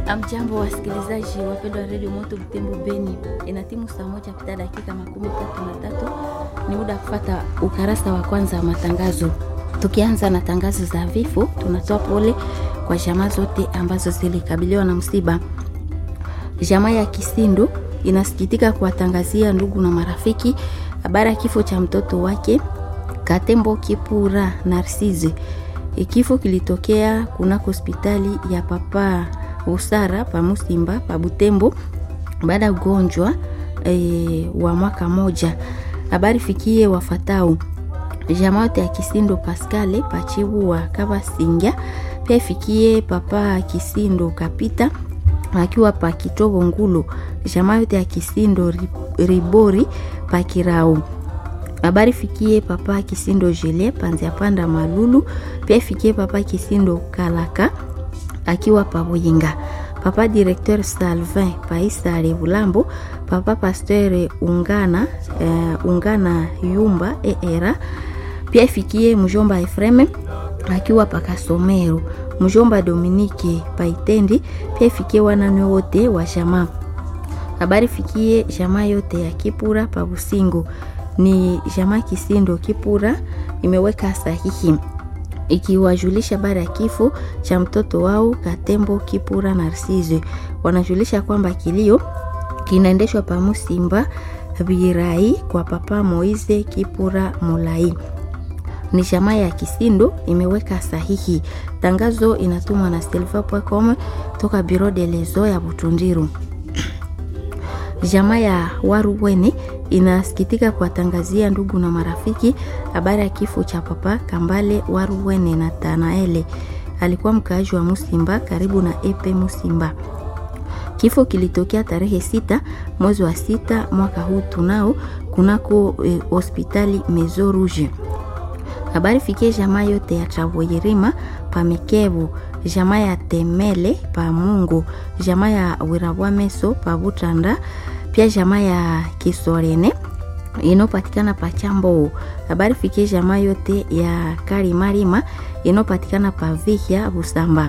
Amjambo wasikilizaji wapendwa wa redio Moto Butembo Beni, ina timu saa moja pita dakika makumi tatu na tatu. Ni muda wa kufata ukarasa wa kwanza wa matangazo. Tukianza na tangazo za vifo, tunatoa pole kwa jamaa zote ambazo zilikabiliwa na msiba. Jamaa ya Kisindu inasikitika kuwatangazia ndugu na marafiki habari ya kifo cha mtoto wake Katembo Kipura Narcisse. Kifo kilitokea kunako hospitali ya Papa Usara pa Musimba pa Butembo baada ya ugonjwa e, wa mwaka moja. Habari fikie wafatao jamaa yote ya Kisindo Pascale pachibu wa Kavasinga, pia ifikie papa Kisindo Kapita akiwa pa Kitobo Ngulu, jamaa yote ya Kisindo Ribori pa Kirau habari fikie papa Kisindo Jele panzia panda Malulu, pia ifikie papa Kisindo Kalaka akiwa pa Buyinga, papa directeur Salvin Paisa Revulambo, papa pasteur Ungana uh, Ungana Yumba eera, pia ifikie mjomba Efreme akiwa pa Kasomero, mjomba Dominike Paitendi, pia ifikie wananwe wote wa jamaa. Habari fikie jamaa yote ya Kipura pa Busingo ni jamaa Kisindo Kipura imeweka sahihi ikiwajulisha habari ya kifo cha mtoto wao Katembo Kipura Narcisse. Wanajulisha kwamba kilio kinaendeshwa pa Musimba Birai kwa papa Moize Kipura Molai. Ni jamaa ya Kisindo imeweka sahihi. Tangazo inatumwa na silva.com toka Biro de Lezo ya Butundiru. Jamaa ya Waruwene inasikitika kuwatangazia ndugu na marafiki habari ya kifo cha papa Kambale Waruwene na Tanaele. Alikuwa mkaaji wa Musimba karibu na Epe Musimba. Kifo kilitokea tarehe sita mwezi wa sita mwaka huu tunao kunako hospitali e, Mezo Rouge. Habari fikie jamaa yote ya Travoyerima pa Mikebu, jamaa ya Temele pa Mungu, jamaa ya Wirabwa Meso pa Butanda, pia jamaa ya Kisorene inopatikana pa Chambo. Habari fikie jamaa yote ya Karimarima inopatikana pa Vihya Busamba,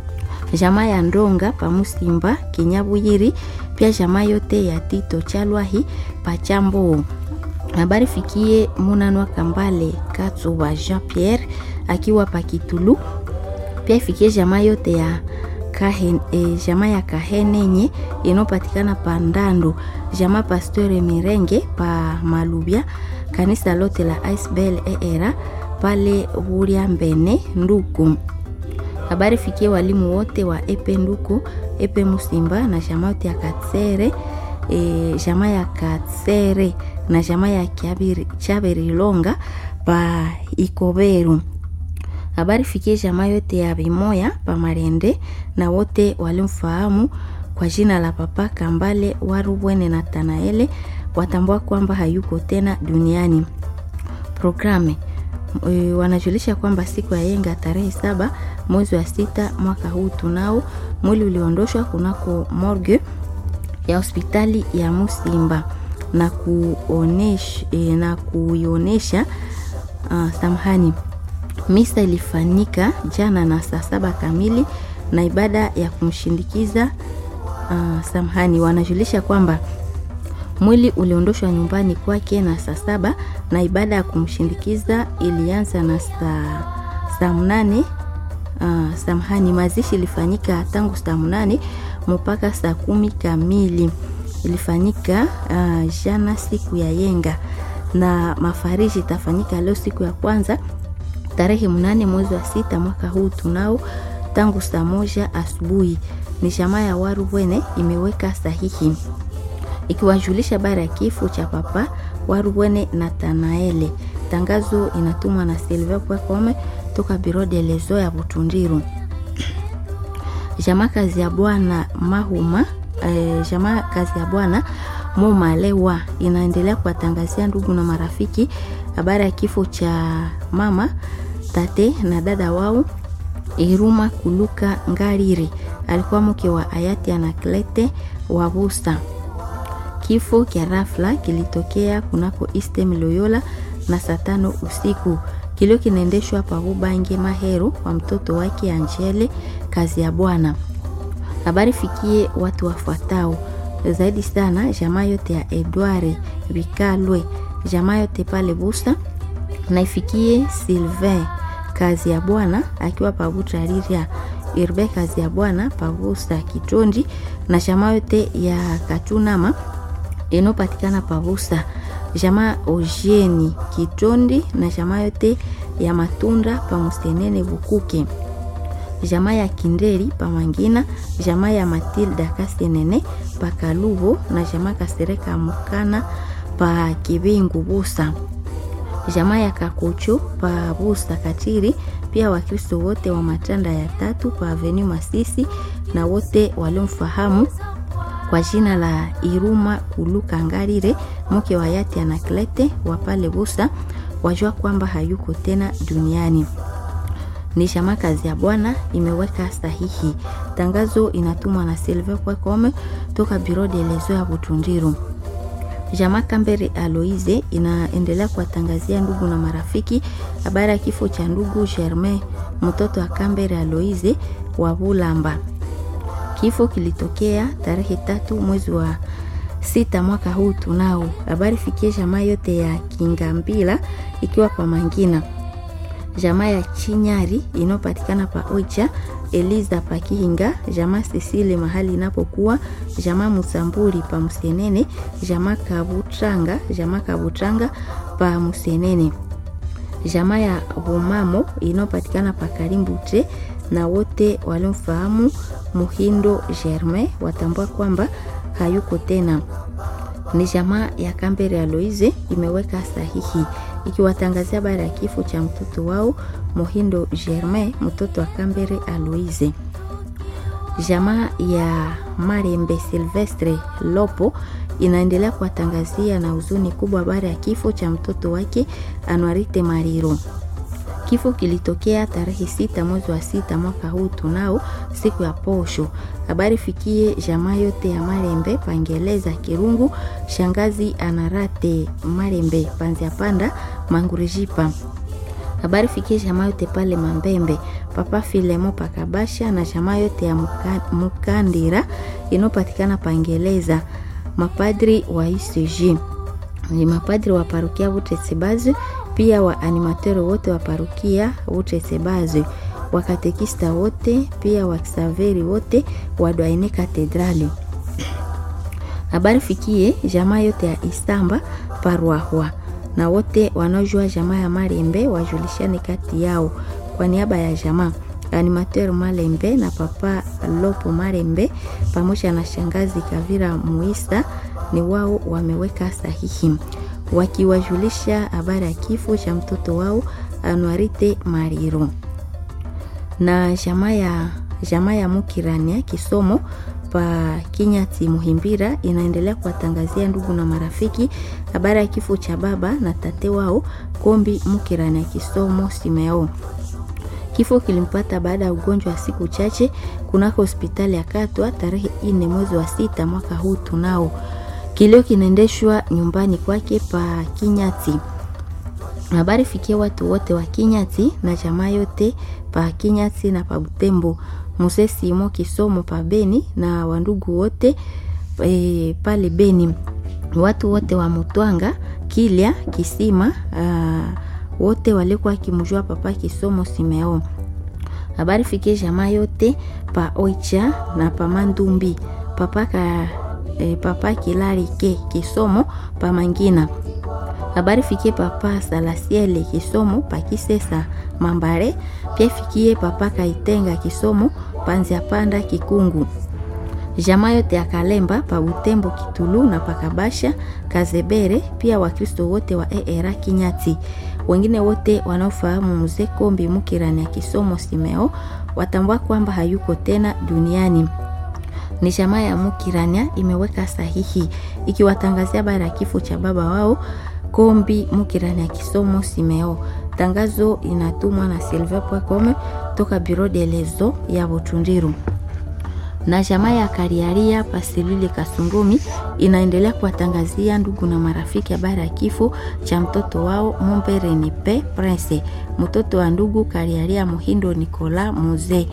jamaa ya Ndonga pa Musimba Kinyabuyiri, pia jamaa yote ya Tito Chalwahi pa Chambo habari fikie Munanwa Kambale Katsuba Jean Pierre akiwa Pakitulu. Pia ifikie jamaa yote ya Kahen, e, jamaa ya Kahenenye inopatikana pa Ndando, jamaa Pasteur Mirenge pa Malubya, kanisa lote la Isbel era pale Huria Mbene Nduku. Habari fikie walimu wote wa Epe Nduku, Epe Musimba na jamaa yote ya Katsere e, jamaa ya Katsere na jamaa ya Chaberilonga pa Ikoberu. Habari fikie jamaa yote ya Bimoya pa Marende na wote walimfahamu kwa jina la papa Kambale Warubwene na Tanaele watambua kwamba hayuko tena duniani. Programe e, wanajulisha kwamba siku ya yenga tarehe saba mwezi wa sita mwaka huu tunao mwili uliondoshwa kunako morgue ya hospitali ya Musimba na kuonesha, e, na kuionesha uh, samahani. Misa ilifanyika jana na saa saba kamili na ibada ya kumshindikiza uh, samahani. Wanajulisha kwamba mwili uliondoshwa nyumbani kwake na saa saba na ibada ya kumshindikiza ilianza na saa saa mnane uh, samahani. Mazishi ilifanyika tangu saa mnane mpaka saa kumi kamili ilifanyika uh, jana siku ya yenga na mafariji itafanyika leo siku ya kwanza tarehe mnane mwezi wa sita mwaka huu tunao tangu saa moja asubuhi. Ni jamaa ya Warubwene imeweka sahihi ikiwajulisha habari ya kifo cha papa Warubwene na Tanaele. Tangazo inatumwa na silva.com toka Biro de Lezo ya Butundiru. Jamaa kazi ya bwana Mahuma E, jamaa kazi ya bwana Momalewa inaendelea kuwatangazia ndugu na marafiki habari ya kifo cha mama tate na dada wao Iruma Kuluka Ngariri, alikuwa mke wa hayati Anaklete Wabusa. Kifo kya rafla kilitokea kunako Eastern Loyola na saa tano usiku. Kilio kinaendeshwa pa Ubange Mahero kwa mtoto wake Angele kazi ya bwana Habari fikie watu wafuatao zaidi sana jamaa yote ya Edward Bikalwe, jamaa yote pale Busa, na ifikie Sylvain kazi ya bwana akiwa pabuta Riria Irbe kazi ya bwana pabusa Kitondi, na jamaa yote ya Katunama inopatikana pabusa jamaa Ojeni Kitondi, na jamaa yote ya Matunda pamusenene Bukuke jamaa ya Kindeli pamangina jamaa ya Matilda Kasenene pakalubo na jamaa Kasereka Mukana pa Kibingu Busa jamaa ya Kakuchu pa Busa Katiri, pia Wakristo wote wa matanda ya tatu pa Avenue Masisi na wote waliomfahamu kwa jina la Iruma Kuluka Ngarire mke wa Yati Anaklete wa pale Busa wajua kwamba hayuko tena duniani ni jamaa kazi ya bwana imeweka sahihi. Tangazo inatumwa na Silve Kwekome toka Biro de Lezo ya Butundiru. Jamaa Kambere Aloise inaendelea kuwatangazia ndugu na marafiki habari ya kifo cha ndugu Germain, mtoto wa Kambere Aloise wa Bulamba. Kifo kilitokea tarehe tatu mwezi wa sita mwaka huu tunao. Habari fikie jamaa yote ya Kingambila ikiwa kwa Mangina jamaa ya Chinyari inayopatikana pa Oicha, Eliza pa Kihinga, jamaa Sisile mahali inapokuwa, jamaa Musamburi pa Musenene, jamaa Kabutranga, jamaa Kabutranga pa Musenene, jamaa ya Bumamo inayopatikana pa Karimbute, na wote waliomfahamu Muhindo Germain watambua kwamba hayuko tena. Ni jamaa ya Kambere Aloise imeweka sahihi ikiwatangazia habari ya kifo cha mtoto wao Mohindo Germain, mtoto wa Kambere Aloise. Jamaa ya Marembe Silvestre Lopo inaendelea kuwatangazia na huzuni kubwa habari ya kifo cha mtoto wake Anwarite Mariro. Kifo kilitokea tarehe sita mwezi wa sita mwaka huu tunao siku ya posho. Habari fikie jamaa yote ya Marembe Pangeleza Kirungu, shangazi Anarate Marembe Panzia Panda Mangurijipa. Habari fikie jamaa yote pale Mambembe Papa Filemo Pakabasha na jamaa yote ya Muka, Mukandira inopatikana Pangeleza. Mapadri wa ICG ni mapadri wa parokia Butetsebazi pia wa animatero wote wa parokia Butetsebazi wakatekista wote pia wakisaveri wote wa Dwaine Katedrali. Habari fikie jamaa yote ya Isamba Parwahwa na wote wanaojua jamaa ya Malembe wajulishane kati yao. Kwa niaba ya jamaa animateur Malembe na papa Lopo Malembe pamoja na shangazi Kavira Muisa ni wao wameweka sahihi wakiwajulisha habari ya kifo cha mtoto wao Anuarite Mariro na jamaa ya jamaa ya Mukirania kisomo pa Kinyati Muhimbira inaendelea kuwatangazia ndugu na marafiki habari ya kifo cha baba na tate wao Kombi Mukirania kisomo Simeo. Kifo kilimpata baada ya ugonjwa wa siku chache kunako hospitali ya Katwa tarehe ine mwezi wa sita mwaka huu tunao. Kilio kinaendeshwa nyumbani kwake pa Kinyati. Habari fikia watu wote wa Kinyati na jamaa yote pa Kinyati na pa Butembo, Muse Simo Kisomo pa Beni na wandugu wote e, pale Beni, watu wote wa Mutwanga Kilya Kisima aa, wote walikuwa kimjua papa Kisomo Simeo. Habari fikie jamaa yote pa Oicha na pa Mandumbi papa ka e, papa Kilari ke Kisomo pa Mangina habari fikie papa Salasiele Kisomo pa Kisesa Mambare, pia fikie papa Kaitenga Kisomo panzia panda Kikungu, jamaa yote ya Kalemba pa Butembo Kitulu na pakabasha Kazebere, pia Wakristo wote wa ERA Kinyati, wengine wote wanaofahamu mzee Kombi Mukirani ya Kisomo Simeo watambua kwamba hayuko tena duniani ni jamaa ya Mukirania imeweka sahihi ikiwatangazia habari ya kifo cha baba wao Kombi Mukirania Kisomo Simeo. Tangazo inatumwa na silver.com toka Bureau de Lezo ya Butundiru. Na jamaa ya Kariaria Pasilili Kasungumi inaendelea kuwatangazia ndugu na marafiki habari ya kifo cha mtoto wao Mumbere Nipe Prince, mtoto wa ndugu Kariaria Muhindo Nicola Muze.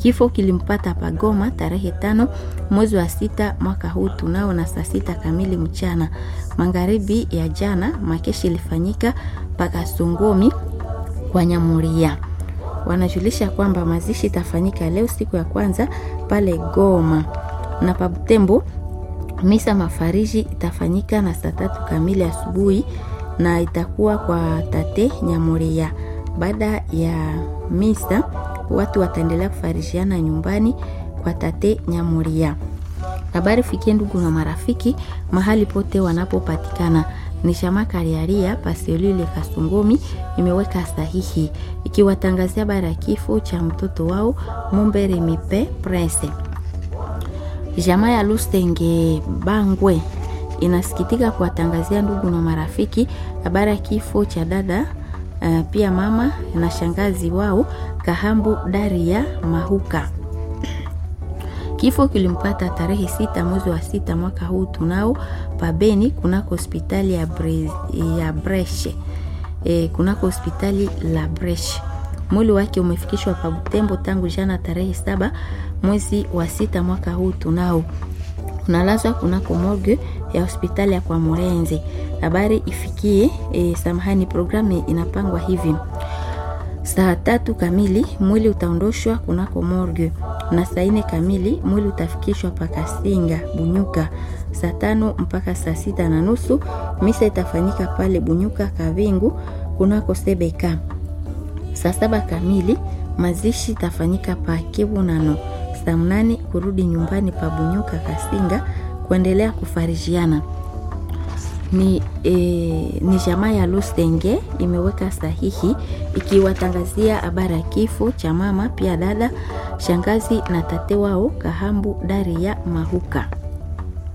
Kifo kilimpata Pagoma tarehe tano mwezi wa sita mwaka huu tunao na saa sita kamili mchana. Magharibi ya jana makeshi ilifanyika mpaka Songomi kwa Nyamuria. Wanajulisha kwamba mazishi itafanyika leo siku ya kwanza pale Goma na Pabutembo. Misa mafariji itafanyika na saa tatu kamili asubuhi na itakuwa kwa tate Nyamuria. Baada ya misa watu wataendelea kufarijiana nyumbani kwa tate Nyamuria. Habari fikie ndugu na marafiki mahali pote wanapopatikana. Ni chama Kariaria Paselile Kasongomi imeweka sahihi ikiwatangazia habari ya kifo cha mtoto wao Mumbere Mipe Prince. Jamaa ya Lusenge Bangwe inasikitika kuwatangazia ndugu na marafiki habari ya kifo cha dada uh, pia mama na shangazi wao Kahambu Daria Mahuka. Kifo kilimpata tarehe sita mwezi wa sita mwaka huu tunao pabeni kunako hospitali ya, Bre, ya Breshe e, kunako hospitali la Breshe. Mwili wake umefikishwa pa Butembo tangu jana tarehe saba mwezi wa sita mwaka huu tunao unalazwa kunako morgue ya hospitali ya kwa Murenze. Habari ifikie e, samahani, programu inapangwa hivi saa tatu kamili mwili utaondoshwa kunako morgue na saa nne kamili mwili utafikishwa pakasinga Bunyuka. Saa tano mpaka saa sita na nusu misa itafanyika pale Bunyuka Kavingu kunako Sebeka. Saa saba kamili mazishi itafanyika pa Kibunano. Saa mnane kurudi nyumbani pa Bunyuka Kasinga kuendelea kufarijiana ni, e, ni jamaa ya Lusenge imeweka sahihi ikiwatangazia habari ya kifo cha mama pia dada shangazi na tate wao Kahambu Daria Mahuka.